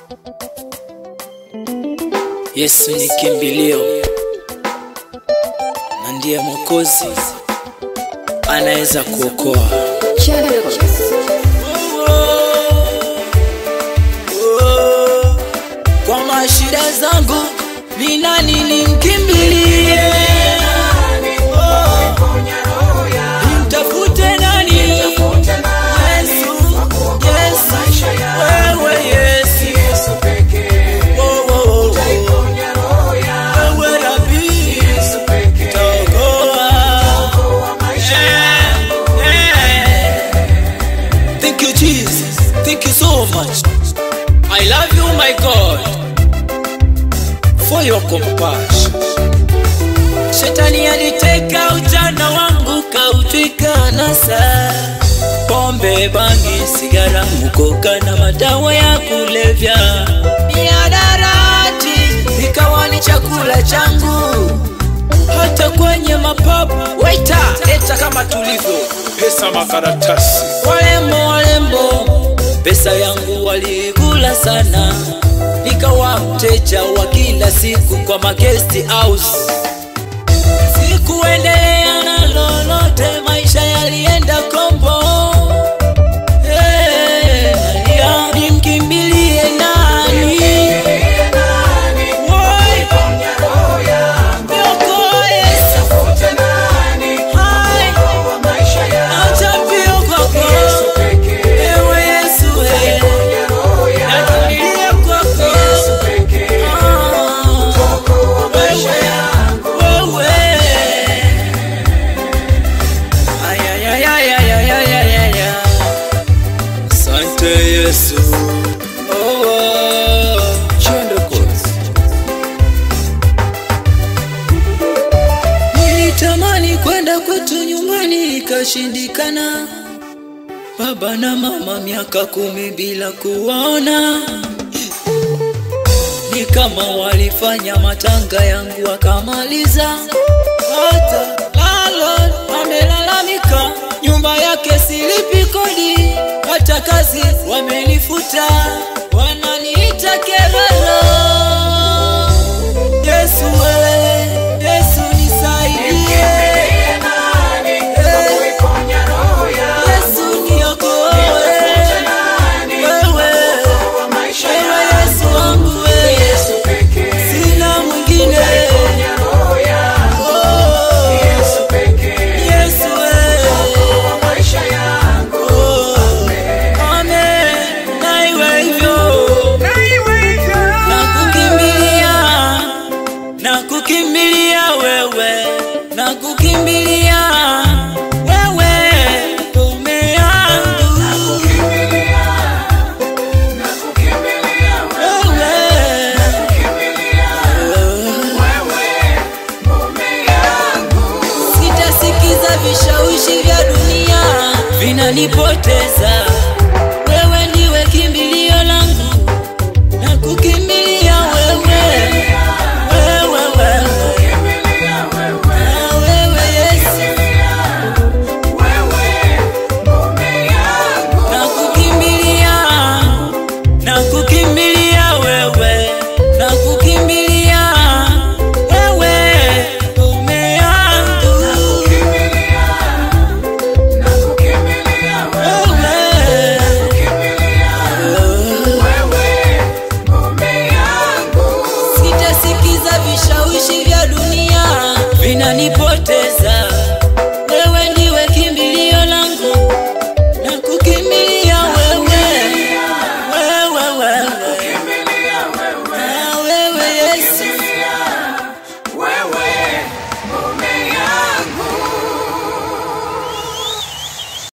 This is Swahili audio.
Yesu ni kimbilio na ndiye Mwokozi, anaweza kuokoa. Kwa mashida zangu ni nani nimkimbilie? Nimtafute nani? Yesu, Yesu, wewe Yesu. Oh, oh, oh. Wewe Rabi, utaokoa. Yeah. Thank you, Jesus. Thank you so much. I love you, my God, for your compassion. Shetani aliteka ujana wangu kautwika nasa, pombe, bangi, sigara, mukoka na madawa ya kulevya, miadarati ikawa ni chakula changu, hata kwenye mapabu. Waita, leta kama tulivyo pesa makaratasi walembo walembo, pesa yangu walikula sana, nikawa mteja wa kila siku kwa magesti house. Sikuendelea na lolote, maisha yalienda kombo. Hey, nalia, nimkimbilie nani? Woi, niokoe. Hai, acha mbio kwako. Ewe Yesu, eh, nakimbilia kwako. Ah, wewe, wewe. Ay, ay, ay, ay, ay, ay, ay, ay, ay, ay. Asante Yesu. Oh, oh. Chende kozi. Nilitamani kwenda kwetu nyumbani ikashindikana, baba na mama miaka kumi bila kuwaona, ni kama walifanya matanga yangu wakamaliza. Hata landlord amelalamika, nyumba yake silipi kodi, hata kazi wamenifuta, wananiita kerala. Yesu wewe, Yesu nisaidie. Yesu niokoe. Wewe, wewe Yesu wangu wewe, sina mwingine. Oh, Yesu wewe. Oh, amen. Na iwe hivyo. Nakukimbilia, nakukimbilia wewe, nakukimbilia wewe, ngome yangu Sitasikiza vishawishi vya dunia vinanipoteza. Wewe ndiwe kimbilio langu, na kukimbilia wewe, wewe, wewe, Ah, wewe Yesu, na kukimbilia, na kukimbilia wewe, na kukimbilia wewe, ngome yangu Sitasikiza vishawishi vya dunia vinanipoteza.